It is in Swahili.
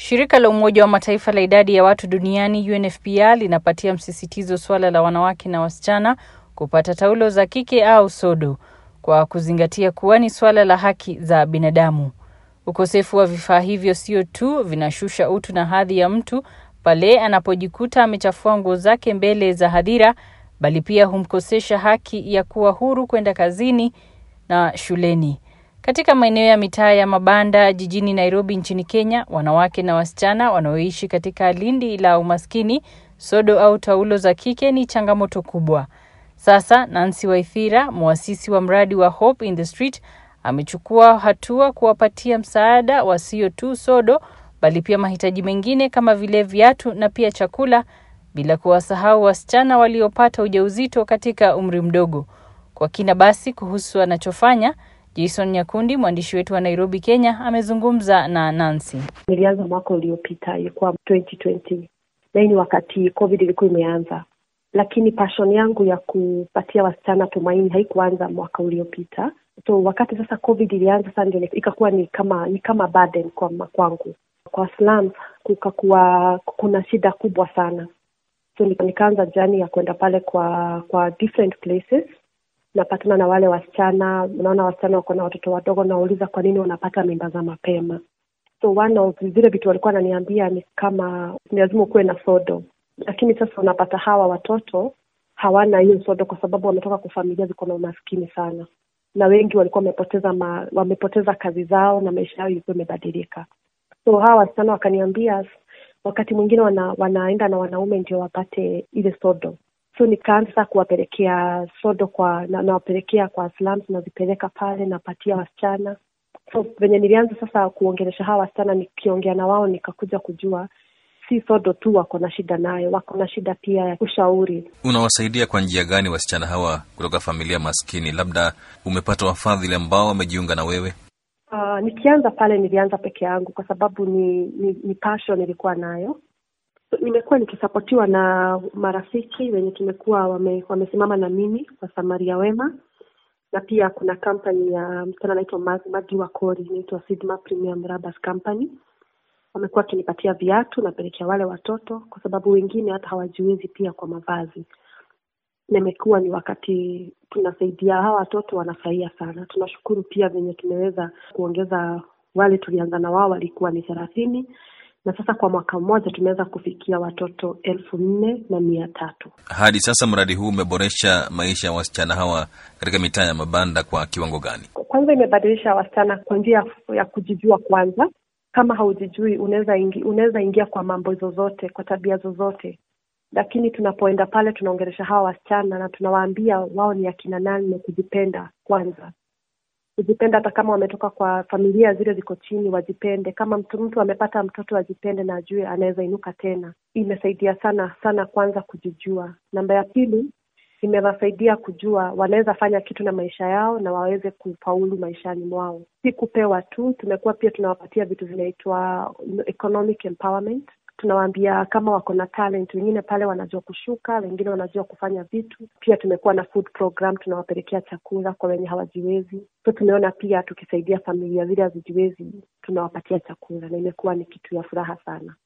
Shirika la Umoja wa Mataifa la idadi ya watu duniani UNFPA linapatia msisitizo suala la wanawake na wasichana kupata taulo za kike au sodo kwa kuzingatia kuwa ni suala la haki za binadamu. Ukosefu wa vifaa hivyo sio tu vinashusha utu na hadhi ya mtu pale anapojikuta amechafua nguo zake mbele za hadhira, bali pia humkosesha haki ya kuwa huru kwenda kazini na shuleni. Katika maeneo ya mitaa ya mabanda jijini Nairobi nchini Kenya, wanawake na wasichana wanaoishi katika lindi la umaskini, sodo au taulo za kike ni changamoto kubwa. Sasa Nancy Waithira, mwasisi wa mradi wa Hope in the Street, amechukua hatua kuwapatia msaada wasio tu sodo, bali pia mahitaji mengine kama vile viatu na pia chakula, bila kuwasahau wasichana waliopata ujauzito katika umri mdogo. Kwa kina basi kuhusu anachofanya Jason Nyakundi, mwandishi wetu wa Nairobi, Kenya, amezungumza na Nancy. Nilianza mwaka uliopita, ilikuwa 2020 na hii ni wakati COVID ilikuwa imeanza, lakini passion yangu ya kupatia wasichana tumaini haikuanza mwaka uliopita. So wakati sasa COVID ilianza, sasa ndio ikakuwa ni kama ni kama burden kwa kwangu. Kwa slums kukakuwa kuna shida kubwa sana, so nikaanza jani ya kwenda pale kwa kwa different places napatana na wale wasichana, unaona wasichana wako na watoto wadogo, nawauliza kwa nini wanapata mimba za mapema. So one of vile vitu walikuwa wananiambia ni kama ni lazima ukuwe na sodo, lakini sasa unapata hawa watoto hawana hiyo sodo kwa sababu wametoka kwa familia ziko na umaskini sana, na wengi walikuwa wamepoteza ma, wamepoteza kazi zao na maisha yao ilikuwa imebadilika. So hawa wasichana wakaniambia wakati mwingine wana, wanaenda na wanaume ndio wapate ile sodo so nikaanza kuwapelekea sodo kwa na, nawapelekea kwa slums nazipeleka pale napatia wasichana so venye nilianza sasa kuongelesha hawa wasichana nikiongea na wao nikakuja kujua si sodo tu wako na shida nayo wako na shida pia ya ushauri unawasaidia kwa njia gani wasichana hawa kutoka familia maskini labda umepata wafadhili ambao wamejiunga na wewe uh, nikianza pale nilianza peke yangu kwa sababu ni ni, ni passion nilikuwa nayo nimekuwa nikisapotiwa na marafiki wenye tumekuwa wame, wamesimama na mimi kwa Samaria Wema, na pia kuna kampani ya msichana anaitwa Magi Wakori inaitwa Sidma Premium Rubbers Company. Wamekuwa wakinipatia viatu napelekea wale watoto, kwa sababu wengine hata hawajiwezi pia kwa mavazi, na imekuwa ni wakati tunasaidia hawa watoto, wanafurahia sana. Tunashukuru pia venye tumeweza kuongeza, wale tulianza na wao walikuwa ni thelathini na sasa kwa mwaka mmoja tumeweza kufikia watoto elfu nne na mia tatu. Hadi sasa mradi huu umeboresha maisha ya wasichana hawa katika mitaa ya mabanda kwa kiwango gani? Kwanza imebadilisha wasichana kwa njia ya kujijua kwanza. Kama haujijui unaweza ingi, unaweza ingia kwa mambo zozote, kwa tabia zozote, lakini tunapoenda pale tunaongelesha hawa wasichana na tunawaambia wao ni akina nani na kujipenda kwanza kujipenda hata kama wametoka kwa familia zile ziko chini, wajipende. Kama mtu mtu amepata mtoto ajipende na ajue anaweza inuka tena. Imesaidia sana sana, kwanza kujijua. Namba ya pili, imewasaidia kujua wanaweza fanya kitu na maisha yao na waweze kufaulu maishani mwao, si kupewa tu. Tumekuwa pia tunawapatia vitu vinaitwa economic empowerment tunawaambia kama wako na talent, wengine pale wanajua kushuka, wengine wanajua kufanya vitu. Pia tumekuwa na food program, tunawapelekea chakula kwa wenye hawajiwezi. So tumeona pia tukisaidia familia zile hazijiwezi, tunawapatia chakula, na imekuwa ni kitu ya furaha sana.